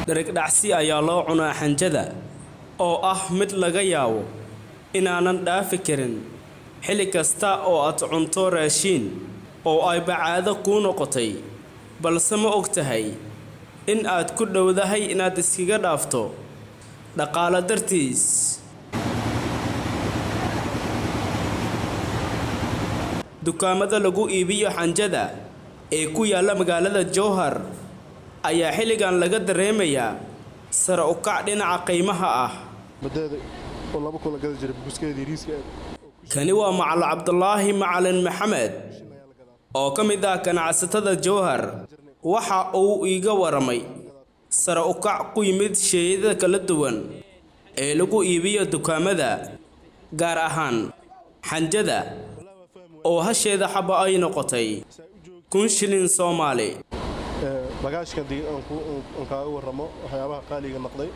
dherigdhacsi ayaa loo cunaa xanjada oo ah mid laga yaabo inaanan dhaafi karin xilli kasta oo aad cunto raashiin oo ay bacaado kuu noqotay balse ma og tahay in aad ku dhowdahay inaad iskaga dhaafto dhaqaale dartiis dukaamada lagu iibiyo xanjada ee ku yaalla magaalada jowhar ayaa xilligan laga dareemayaa sare u kac dhinaca qiimaha ah badeeda oo laba kun la gada jiray buskeedii riiska kani waa macalin cabdulaahi macalin maxamed oo ka mid ah ganacsatada jowhar waxa uu iiga waramay sare u kac ku yimid sheeyada kala duwan ee lagu iibiyo dukaamada gaar ahaan xanjada oo hasheeda xaba ay noqotay kun shilin soomaali bagaashka haddii aan kaaga warramo waxyaabaha qaaliga noqday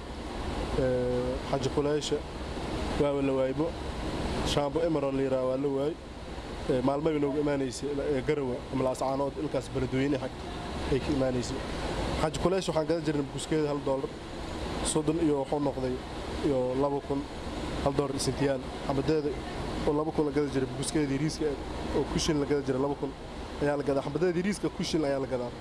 xaji kuleysha waaba la waaybo shaambo emerald la yidhaha waa la waay maalmaba noogu imaanaysay garawa ama laascaanood ilkaas beledweyne xag ay ka imaanaysay xaji kuleysha waxaan gadan jirnay buskeeda hal doolar soddon iyo wuxuu noqday iyo laba kun hal doolar isintiyaal xabadeeda oo laba kun la gada jiray buskeedii riiska oo kushin la gada jiray laba kun ayaa la gadaa xabadeedii riiska kushin ayaa la gadaa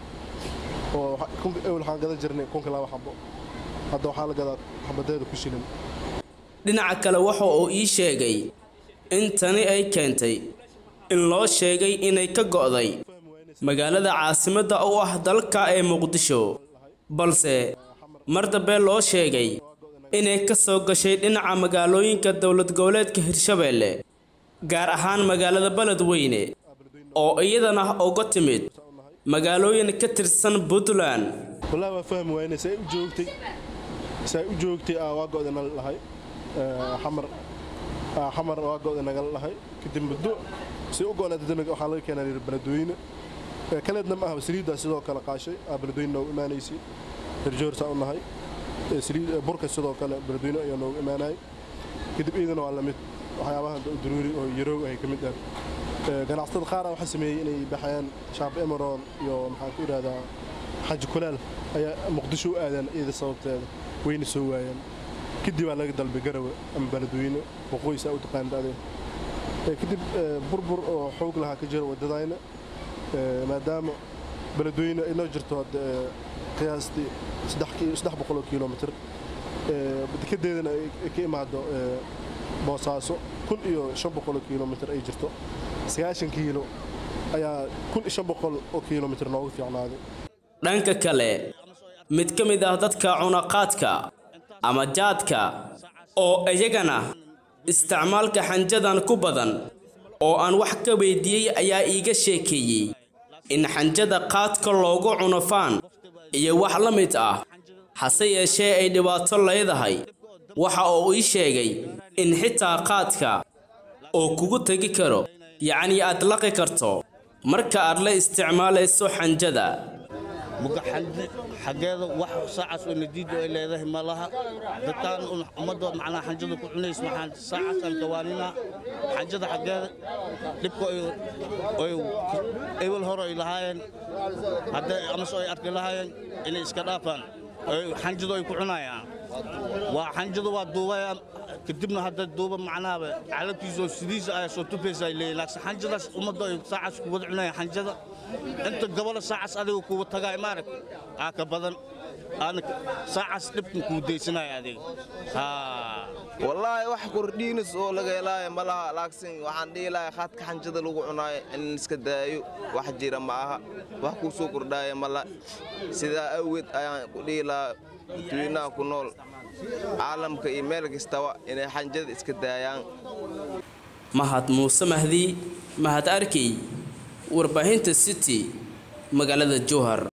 oo ewel waxaan gadan jirnay kunka laba xabo hadda waxaa la gadaa xabadeeda ku shilin dhinaca kale waxa uu ii sheegay in tani ay keentay in loo sheegay inay ka go'day magaalada caasimadda u ah dalka ee muqdisho balse mar dambe loo sheegay inay ka soo gashay dhinaca magaalooyinka dowlad goboleedka hirshabeelle gaar ahaan magaalada beledweyne oo iyadana uga timid magaalooyin ka tirsan puntland wallaahi waa fahmi waayne say u joogtay say u joogtay aa waa go'da nala dhahay xamar xamar waa go'da nagala dhahay kadib muddo say u go'naatay dambe waxaa laga keenaa reer beledweyne kaleedna ma aha saliiddaa sidoo kale qaashay aa beledweyne noogu imaanaysay herjoorsaa u nahay saliid burka sidoo kale beledweyne ayaa noogu imaanayay kadib iidana waa lamid waxyaabahan duruuri oo yaroog ahay ka mid ah ganacsatada qaara waxaa sameeyey inay baxayaan shaab emeron iyo maxaan ku idhahdaa xaji kulaal ayaa muqdisho u aadaan iyada sababteeda wayna soo waayaan kadib baa laga dalbay garawe ama beledweyne waqooyisaa u taqaanid adee kadib burbur oo xoog lahaa ka jira waddadayna maadaama beledweyne ay noo jirto hadda qiyaastii saddex boqoloo kilomitr dekedeedana ay ka imaado boosaaso kun iyo shan boqoloo kilomitr ay jirto sagaashan kiilo ayaa kun iyo shan boqol oo kilomitr noogu fiicnaaday dhanka kale mid ka mid ah dadka cunaqaadka ama jaadka oo iyagana isticmaalka xanjadan ku badan oo aan wax ka weydiiyey ayaa iiga sheekeeyey in xanjada qaadka loogu cuno faan iyo wax la mid ah hase yeeshee ay dhibaato leedahay waxa uu ii sheegay in xitaa qaadka oo kugu tegi karo yacnii aad laqi karto marka aad la isticmaalayso xanjada muga xaggeeda wax saacaas oo nadiid ay leedahay ma laha dadkaan ummadda macnaa xanjada ku cunays maxaan saacaas aan kawaanina xanjada xaggeeda dhibka oy ewel hore ay lahaayeen haddee amase ay arki lahaayeen inay iska dhaafaan xanjadu ay ku cunayaan waa xanjadu waa duubaya kadibna hadda duuba macnaaba calabkiisa oo sidiisa ayaa soo tufaysa ay leeyihin laakiin xanjadaas ummadda ay saacaas ku wada cunayaan xanjada inta gobolo saacaas adiga kuwa tagaa imaarag aa ka badan aana saacaas dhibkan kuu daysanaya adiga wallaahi wax kordhiinis oo laga helaayo ma laha laakiin waxaan dhihi lahay khaadka xanjada lagu cunaayo in iska daayo wax jira ma aha wax kuu soo kordhaaya mala sidaa awgeed ayaan ku dhihi lahaa dadweynaha ku nool caalamka iyo meel kastaba inay xanjada iska daayaan mahad muuse mahdi mahad arkey warbaahinta city magaalada jowhar